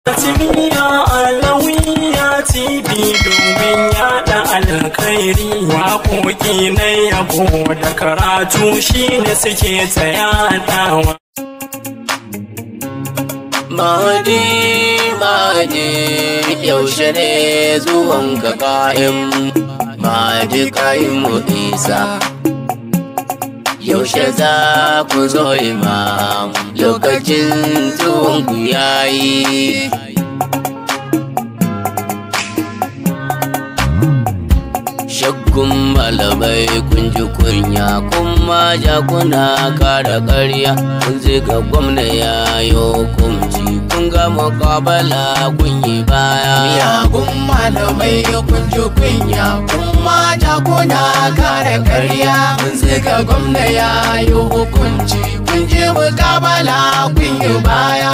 Timiya alawiya TV domin yada alkhairi waƙoƙi na yabo da karatu shine suke tsayatawa. Mahadi, Mahadi, yaushe ne zuwan ka ƙa'im, Mahadi ƙa'im mu isa. Yaushe za ku zo imam, lokacin zuwan ku yayi. Shakkun malamai kun ji kunya, kuma ja kuna kara ƙarya, kun ziga gwamna ya yi hukunci, kun ga mukabala kun yi baya. Miyagun malamai kun ji kunya kuma jakuna kare karya mun zika gwamna ya yi hukunci kun je mukabala kun yi baya.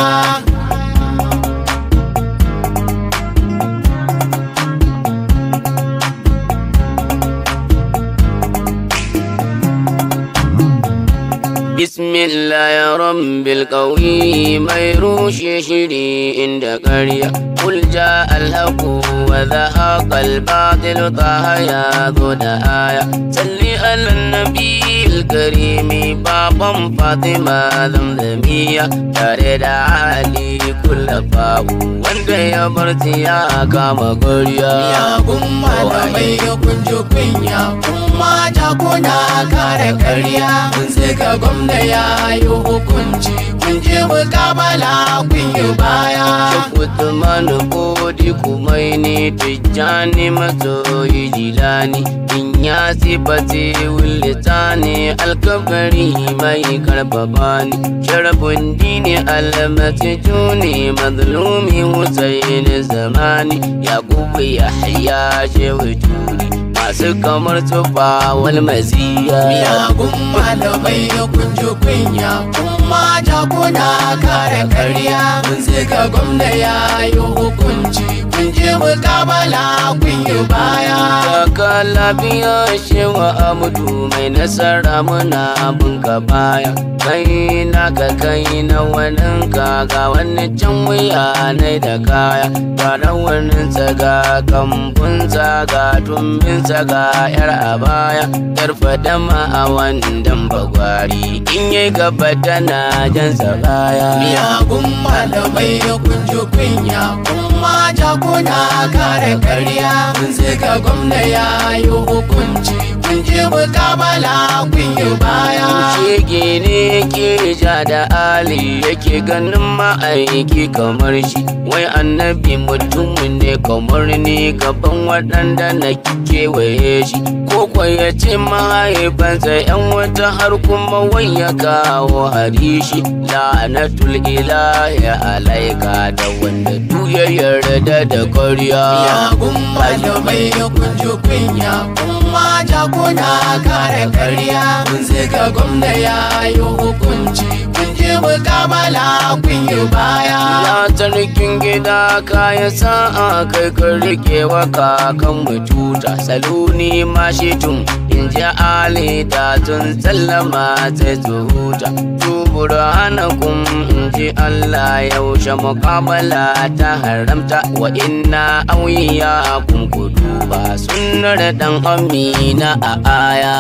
Bismillah rabbil qawi mai rushe shiri inda ƙarya Kul ja alhaqu wa zahaqa al-batil taha ya zo da aya Salli ala nabiyil karimi baban Fatima zamzamiya tare da Ali kullafawu wanda ya barci ya kama ƙarya Miyagun malamai kun ji kunya kuma jakuna kare karya mun zika gwamna ya yi hukunci kun je mukabala kun yi baya. Usman Kodi Kumaini Tijjani Masoyi Jilani In ya sifati wulitani alkabari mai karfafa ni Sharafin dini almasi juni mazlumi Hussein zamani Yakubu Yahya Shehu Turi Masu kamar tufa wal maziya Miyagun malamai kun ji kunya kuma jakuna kare karya mun zika gwamna ya yi hukunci kun je mukabala kun yi baya. Kaka lafiya shewa amudu mai nasara muna bunka baya kai naka kai na wani ga wani can wuya na da kaya ga rawanin ga kambun ga tumbin ga yar a baya yar fadama a wandan bagwari in yi gaba tana jansa baya Miyagun malamai kun ji kunya kuma jakuna kare karya mun zika gwamna ya yi hukunci kun je mukabala kun yi baya. shege ne ke ja da ali yake ganin ma'aiki kamar shi wai annabi mutum ne kamar ni gaban waɗanda na kewaye shi ko kwa ya ce mahaifansa yan wata har kuma wai ya kawo harishi la'anatul ilahi alaika da wanda duk ya yarda da karya Miyagun malamai kun ji kunya kuma jakuna kare karya mun zika gwamna ya yi hukunci kun je mukabala kun yi baya. Ya sarkin gida kaya sa'a kai ka rike wa kakan mututa saluni ma shi tun in ji ali da tun sallama sai su huta tubura hana kun in ji Allah yaushe mukamala ta haramta wa inna auyiya kun kudu ba sunnar dan amina a aya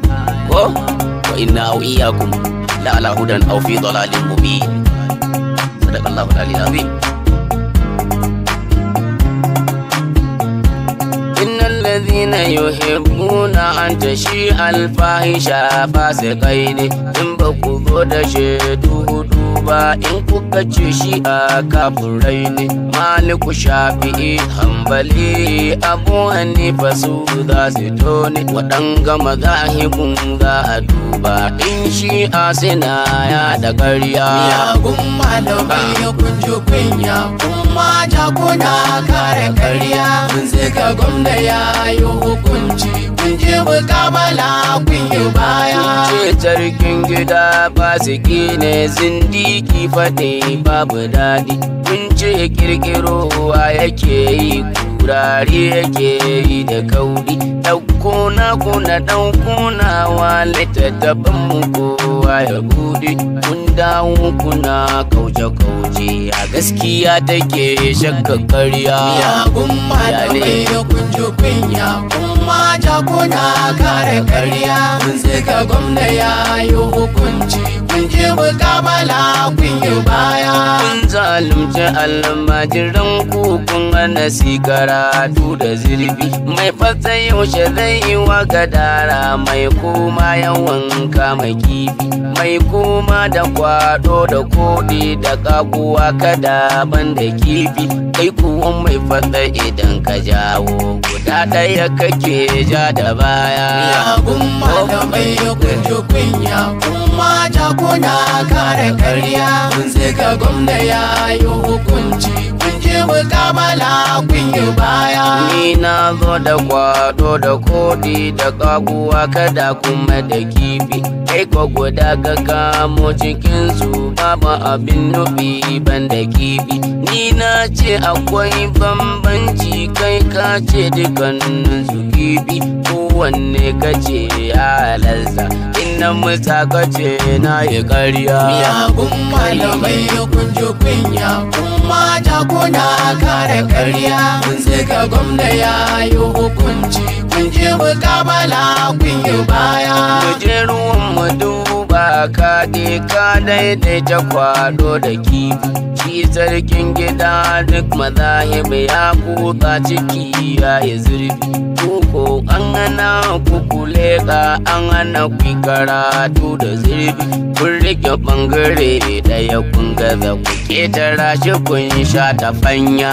ko wa inna auyiyakum la ala hudan aw fi dalalin mubin صدق الله العلي العظيم إن الذين يحبون أن تشيع الفاحشة فاسقين إن بكذو دشدو duba in kuka ce shi a kafurai ne maliku shafi'i hambali abu hanifa su za su tone waɗanga mazahibun za a duba in shi a sina ya da ƙarya Miyagun malamai kun ji kunya kuma jakuna kare karya mun zika gwamna ya yi hukunci kun je mukabala kun yi baya. ce sarkin gida fasiki ne zindiki fate babu daɗi kun ce kirkirowa yake yi ku turare yake yi da kauri ɗauko na kuna ɗauko na wa littattafan mu kowa ya bude kun dawo kuna kauce kauce a gaskiya take shakka karya miyagun malamai da kunji kunya kuma jakuna kare karya kun ka gwamna ya yi hukunci kun je mukamala kun yi baya kun zalunci almajiran ku kun hana si karatu da zirbi mai fata yaushe zai yi wa gadara mai koma yawan kama kifi mai koma da kwado da kodi da kaguwa kada ban da kifi kai kuwa mai fata idan ka jawo guda ɗaya kake ja da baya miyagun malamai da kunji kunya kuma jakuna kare karya kun ka gwamna ya yi hukunci kun je mukamala kun yi baya Ni na zo da kwado da kodi da kaguwa kada kuma da kifi kai ko guda ka kamo cikin su babu abin nufi ban da kifi ni na ce akwai bambanci kai ka ce dukkanin su kifi kowanne ka ce ya lazza inna musa ka ce na yi karya miyagun malamai da kunji kunya kuma jakuna kare karya kun ka gwamna ya yi hukunci kun je mukamala kun yi baya Muje ruwan mu duba kaɗe ka daidaita kwado da kifi shi sarkin gida duk mazahib ya kuka ciki ya yi zurfi Kuko an hana kuku leƙa an hana ku karatu da zurfi kun rike ɓangare ɗaya kun gaza ku ketara shi kun sha ta fanya.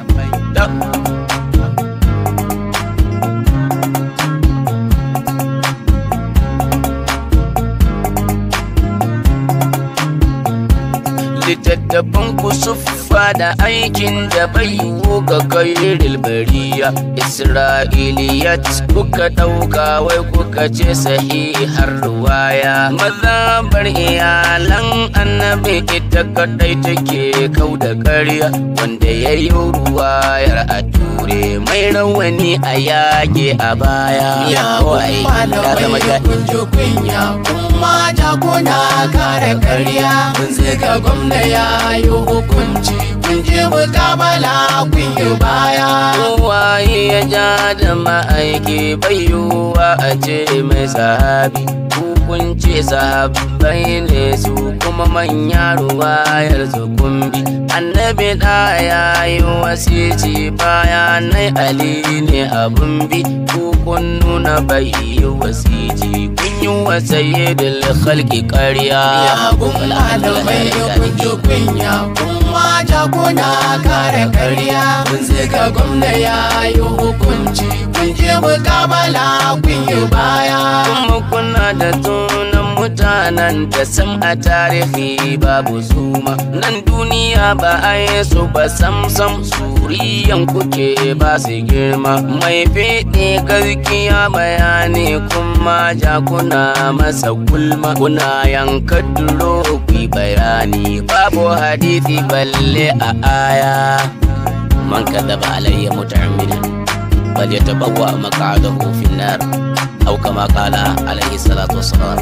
littattafan ku suffa da aikin da bai yiwu ga kairil bariya isra'iliyat kuka ɗauka wai kuka ce sahihar ruwaya mazabar iyalan annabi ita kadai take kau da ƙarya wanda ya yi ruwayar a ture mai rawani a yage a baya miyagun malamai da kunji kunya kuma jakuna kare karya kun ka gwamna ya yi hukunci kun je mukamala kun yi baya Kowaye ya ja da ma'aiki bai yiwuwa a ce mai sahabi kun ce sahabbai ne su kuma manya ruwayar su kumbi annabi da ya yi wasici bayanai ali ne abun bi kun nuna bai yi wasici kun yi wa sayyidul khalqi ƙarya miyagun malamai da kunji kunya kuma jakuna kare karya kun ka gwamna ya yi hukunci kun je mukamala kun yi baya kuma kuna da tunan mutanen da sam a tarihi babu zuma nan duniya ba a yi su ba sam sam suriyan kuke ba su girma mai fiɗe gaskiya bayani kuma ja kuna masa gulma kuna yanka duro ku bayani babu hadisi balle a aya man kadaba alayya muta'ammidan فليتبوأ مقعده في النار أو كما قال عليه الصلاة والسلام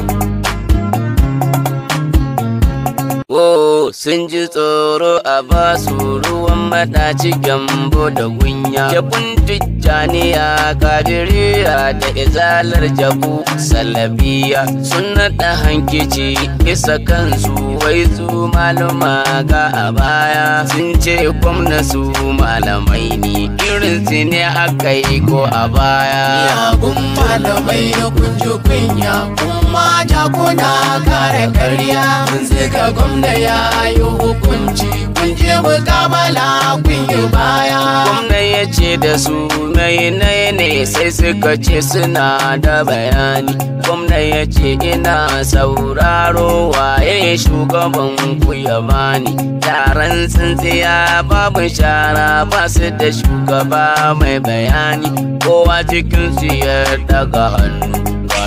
Oh, sun ji tsoro a basu ruwan madaci gyambo da gunya. Jabun tijjaniya kadiriya da izalar jabu salabiya sun naɗa hankici bisa kansu wai su maluma ga a baya sun ce gwamna su malamai ne irin su ne aka yi ko a baya. miyagun malamai da kunji kunya kuma jakuna kare karya kun ka gwamna ya yi hukunci kun je mukamala kun yi baya gwamna ya ce da su mai ne sai suka ce suna da bayani gwamna ya ce ina sauraro waye shugaban ku ya bani taron tsintsiya babu shara ba su da shugaba mai bayani kowa cikin su ya daga hannu ga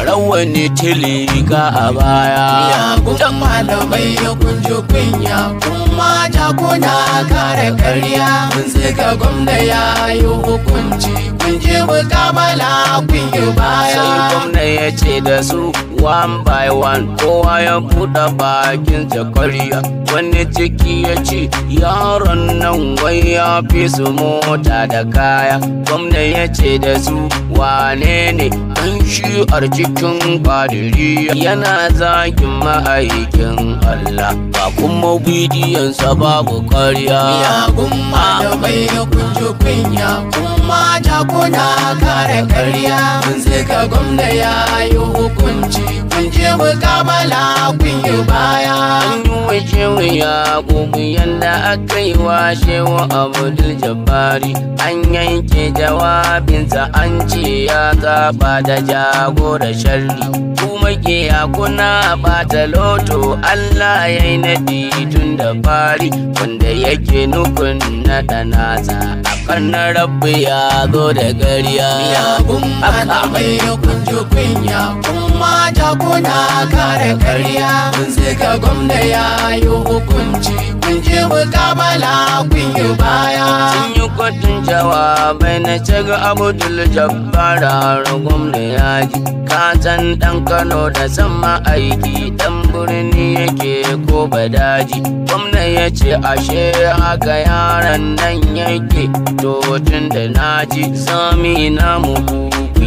rawani tilika a baya Miyagun malamai ya kunji kunya kuma jakuna kare karya mun zika gwamna ya yi hukunci kun je mukamala kun yi sai baya gwamna ya ce da su one by one kowa ya buɗe bakin zakariya wani ciki ya ce yaron nan wai ya fi su mota da kaya gwamna ya ce da su wane ne ɗan shi'ar cikin kwadiriya yana zagin ma'aikin Allah ba kuma bidiyonsa babu karya Miyagun malamai ya kunji kunya kuma jakuna kare karya mun zika gwamna ya yi hukunci kun je mukamala kun yi baya An yi wa shehu ya gugu yadda aka yi wa shehu Abdul Jabbari An yanke jawabinsa an ce ya zaba da jagora sharri Kuma ke ya kuna bata loto Allah ya yi naɗi tun da fari Wanda yake nukun naɗa nasa a karnar rabbi ya zo da gariya Miyagun malamai ya kunji kunya kuma jakuna kare karya mun zika gwamna ya yi hukunci kun je mukamala kun yi baya sun yi kwatun jawabai na caga abdul jabbar har gwamna ya ji kasan dan kano da sama aiki dan birni yake ko badaji gwamna ya ce ashe haka yaran nan yake to tun da naji sami na muku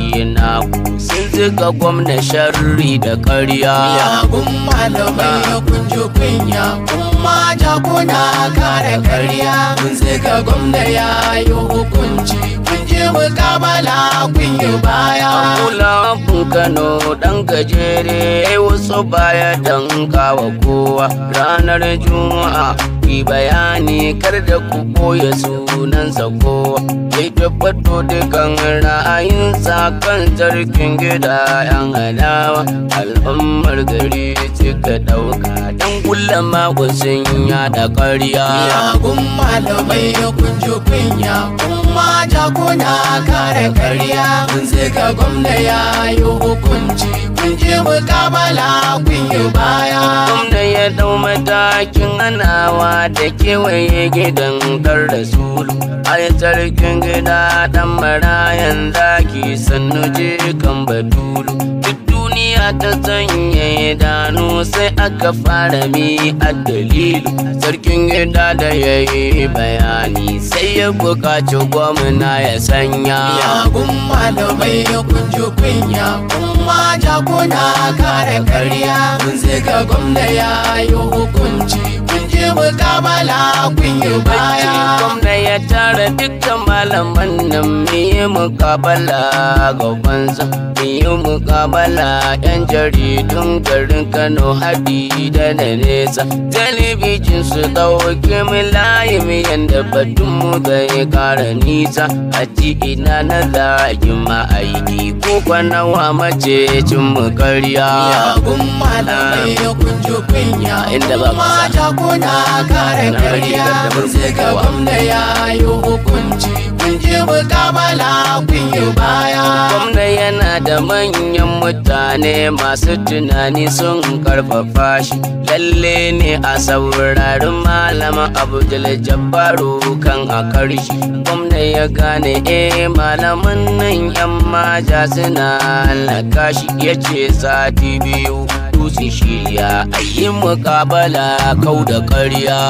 na sun zuga gwamna sharri da karya Miyagun malamai ya kunji kunya kuma jakuna kare karya mun zika gwamna ya yi hukunci kun je mukamala kun yi baya Kula Kano ɗan gajere wasu baya danka wa kowa ranar Juma'a ki bayani kar da ku ɓoye sunansa kowa ya tabbato dukan ra'ayinsa kan sarkin gida yan adawa al'ummar gari suka ɗauka dan kulla mako sun yada ƙarya Miyagun malamai ya kunji kunya kuma jakuna kare karya mun zika gwamna ya yi hukunci kun je mukamala kun yi baya Gwamna ya dau matakin hanawa da kewaye gidan kar rasulu ai sarkin gida dan marayan zaki sannu je kan batulu duk duniya ta sanya idanu sai aka fara mi a dalilu sarkin gida da ya yi bayani sai ya buƙaci gwamna ya sanya Miyagun malamai ya kunji kunya kuma jakuna kare karya mun zika gwamna ya yi hukunci kun je mukamala kun yi baya gwamna ya tara dukkan malaman nan miye mukabala gabansa miye mukabala yan jaridun garin kano hadi da na nesa talibijin su dauke mu layi miyan da batun mu zai kara nisa a ina na zagin ma'aiki ko kwanawa mace cin mu karya Miyagun malamai ya kunji kunya Inda ba kuma kasa. jakuna kare Na rage karya gardamar mun zika kowa. gwamna ya yi hukunci kun je mukamala kun yi baya Gwamna yana da manyan mutane masu tunani sun karfafa shi lalle ne a saurari malama abdul jabbaru kan a karshe gwamna ya gane eh malaman nan yan maja suna halaka shi ya ce sati biyu dutse shirya a yi mukabala kau da karya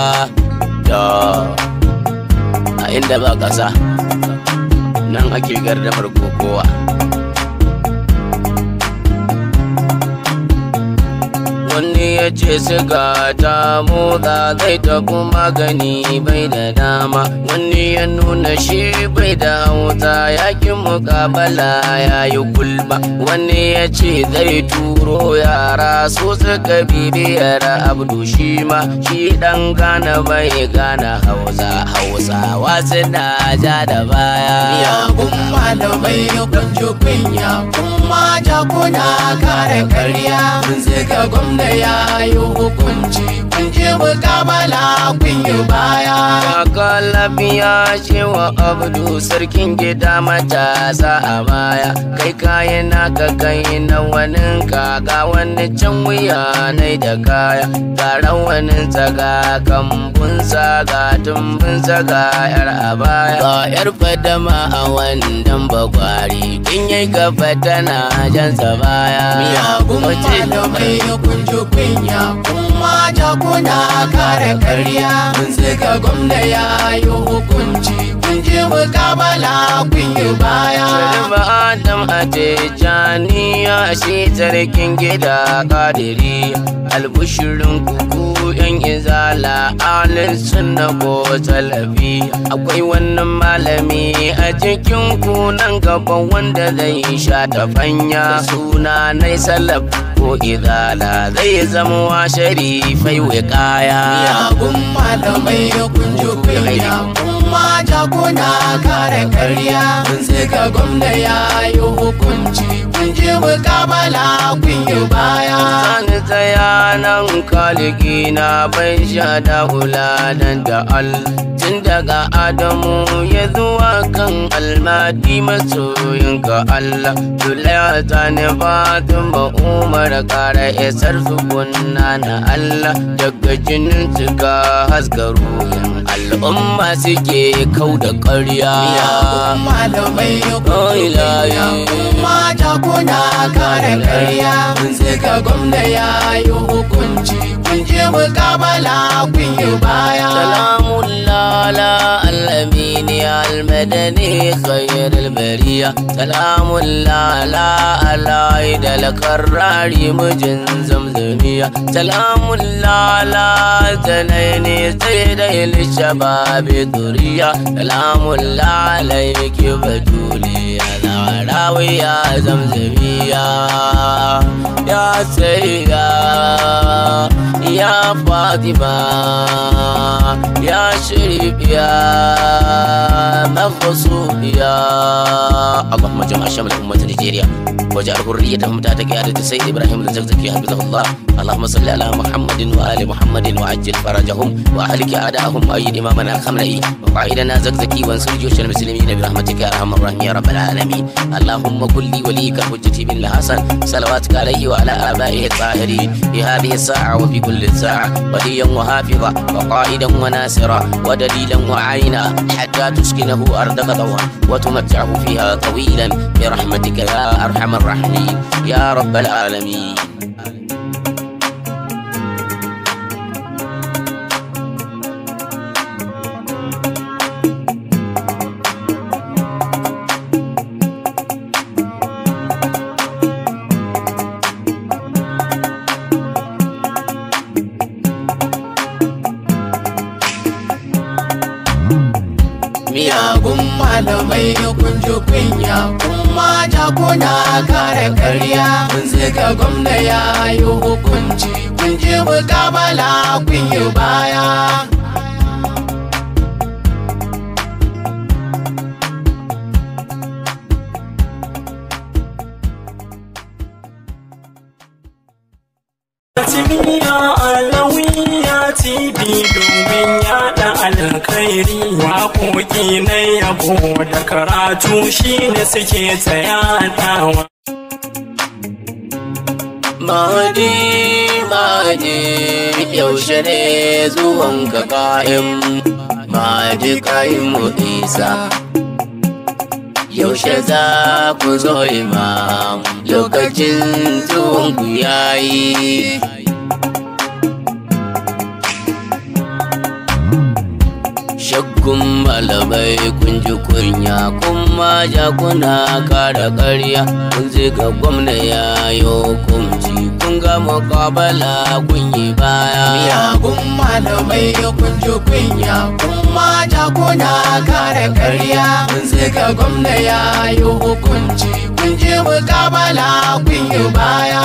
da a inda ba ƙasa nan ake gardamar kokowa wani ya ce siga ta motsa zai tafi magani bai da dama wani ya nuna shi bai da wuta yakin mukabala ya yi gulma wani ya ce zai turo yara su suka bibiyar abdu shi ma shi dan gana bai gana hausa hausawa suna ja da baya Miyagun malamai ya kunji kunya kuma jakuna kare karya mun zika gwamna ya yi hukunci kun kun je mukabala kun yi baya Kaka lafiya cewa abdu sarkin gida matasa a baya kai kayan naka kai na wani kaga wani can wuya nai da kaya ga rawanin ga kambun ga tumbun ga yar a baya ga yar fadama a wannan bagwari in yi gaba tana jansa baya miyagun malamai kun ji kunya kuma jakuna kare karya kun ka gwamna ya yi hukunci kun je mukabala kun yi baya Sharif Adam a Tijjaniya shi sarkin gida kadiri albushirin kuku yan izala alin sunna ko talabi akwai wannan malami a cikin ku nan gaba wanda zai sha tafanya suna nai salaf ko izala zai zama wa sharifai kaya miyagun malamai kun ji kunya kuma jakuna kare karya kun ka gwamna ya yi hukunci kun je mukabala kun yi baya Sani tsaya nan kaligi na bai sha da hulanan da al tun daga Adamu ya zuwa kan almadi masoyin ka Allah Zulaiha ta ne Fatima Umar kara isar su kunna na Allah daga jinin suka haska ruhin al'umma suke kau da ƙarya miyagun malamai kun Oh, ji ilahi. kunya kuma jakuna kare karya kun ka gwamna ya yi hukunci kun je mukabala kun yi baya سلام الله على الأمين المدني خير البرية سلام الله على العيد القرار مجن زمزمية سلام الله على زنين سيدي للشباب ذرية سلام الله عليك بجولي يا راوي يا زمزمية يا سيدة يا فاطمة يا شريف يا مخصوم يا اللهم جمع شمل أمة نيجيريا وجعل حريتهم تحت قيادة السيد إبراهيم الزقزقي حفظه الله اللهم صل على محمد وآل محمد وعجل فرجهم وأهلك أعداءهم وأيد إمامنا الخمرئي وقائدنا زقزقي وانصر جيوش المسلمين برحمتك يا أرحم الراحمين يا رب العالمين اللهم كن لي وليك الحجة بن الحسن صلواتك عليه وعلى آبائه الطاهرين في هذه الساعة وفي كل ساعة وليا وحافظا وقائدا وناصرا ودليلا وعينا حتى تسكنه أرضك طوعا وتمتعه فيها طويلا برحمتك يا أرحم الراحمين يا رب العالمين miyagun malamai kun ji kunya kuma jakuna kare karya kun ka gwamna ya yi hukunci kun je mukabala kun yi baya Timiya alawiya TV domin yada alkhairi waƙoƙi na yabo da karatu shine suke tsayatawa. Mahadi, Mahadi, yaushe ne zuwan ka ƙa'im, Mahadi ƙa'im mu isa. Yaushe za ku zo imam, lokacin zuwan ku yayi. Shakkun malamai kun ji kunya, kuma jakuna kara ƙarya, kun ga gwamna ya yi hukunci, kun ga muƙabala kun yi baya. miyagun malamai kun ji kunya kuma jakuna kare karya kun ka gwamna ya yi hukunci kun je mukabala kun yi baya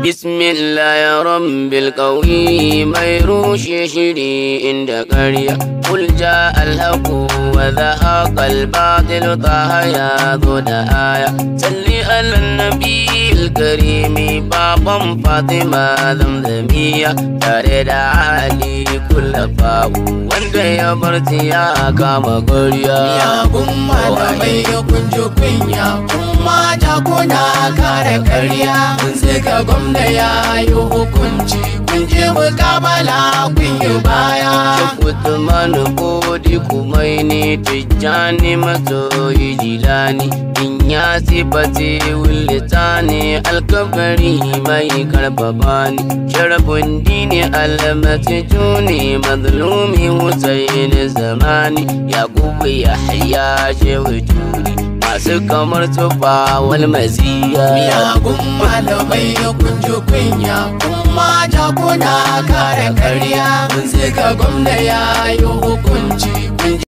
Bismillah rabbil qawi mai rushe shiri inda ƙarya Kul ja alhaqu wa zahaqa al-batil taha ya zo da aya Salli ala nabiyil karimi baban Fatima zamzamiya tare da Ali kullafahu wanda ya barci ya kama ƙarya Miyagun malamai ya kunji kunya kuma jakuna kare karya kun ka gwamna ya yi hukunci kun je mukabala kun yi baya Usman Bodi Kumaini Tijjani Masoyi Jilani In ya sifati wulitani alkabari mai karbabani Sharafin dini almasi juni mazlumi Hussein zamani Yakubu Yahya Shehu Juri Masu kamar tufa wal maziya Miyagun malamai ya kunji kunya kuma jakuna kare karya kun ka gwamna ya yi hukunci kun